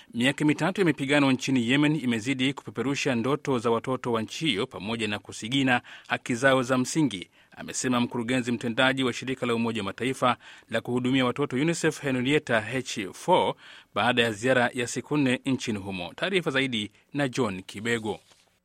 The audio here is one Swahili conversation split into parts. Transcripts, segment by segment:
Miaka mitatu ya mapigano nchini Yemen imezidi kupeperusha ndoto za watoto wa nchi hiyo pamoja na kusigina haki zao za msingi, amesema mkurugenzi mtendaji wa shirika la Umoja wa Mataifa la kuhudumia watoto UNICEF Henrietta H4 baada ya ziara ya siku nne nchini humo. Taarifa zaidi na John Kibego.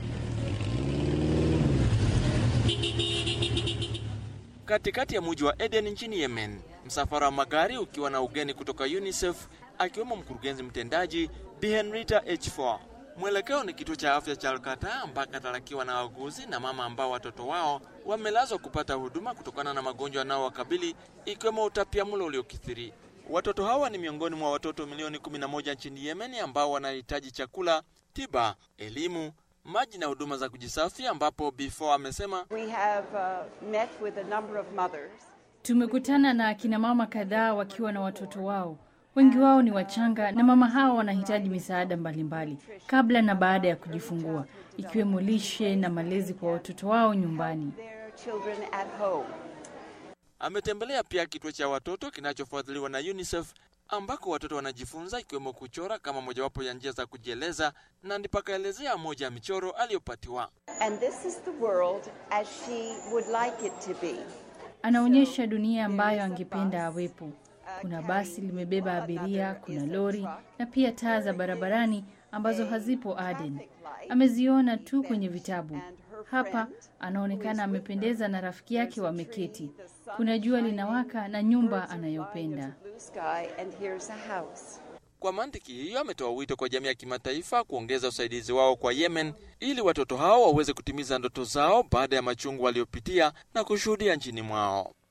Katikati ya mji wa Eden nchini Yemen, msafara wa magari ukiwa na ugeni kutoka UNICEF akiwemo mkurugenzi mtendaji Bi Henrietta H4. Mwelekeo ni kituo cha afya cha Alkata ambako atalakiwa na wauguzi na mama ambao watoto wao wamelazwa kupata huduma kutokana na magonjwa yanayowakabili ikiwemo utapiamlo uliokithiri. Watoto hawa ni miongoni mwa watoto milioni 11 nchini Yemen ambao wanahitaji chakula, tiba, elimu, maji na huduma za kujisafi, ambapo Before amesema We have uh, met with a number of mothers. Tumekutana na akina mama kadhaa wakiwa na watoto wao. Wengi wao ni wachanga na mama hao wanahitaji misaada mbalimbali kabla na baada ya kujifungua, ikiwemo lishe na malezi kwa watoto wao nyumbani. Their children at home. ametembelea pia kituo cha watoto kinachofadhiliwa na UNICEF ambako watoto wanajifunza ikiwemo kuchora kama mojawapo ya njia za kujieleza, na ndipo akaelezea moja ya michoro aliyopatiwa. And this is the world as she would like it to be. Anaonyesha dunia ambayo angependa awepo. Kuna basi limebeba abiria, kuna lori na pia taa za barabarani ambazo hazipo Aden. Ameziona tu kwenye vitabu. Hapa anaonekana amependeza na rafiki yake wameketi. Kuna jua linawaka na nyumba anayopenda. Blue sky and here's a house. Kwa mantiki hiyo, ametoa wito kwa jamii ya kimataifa kuongeza usaidizi wao kwa Yemen ili watoto hao waweze kutimiza ndoto zao baada ya machungu waliopitia na kushuhudia nchini mwao.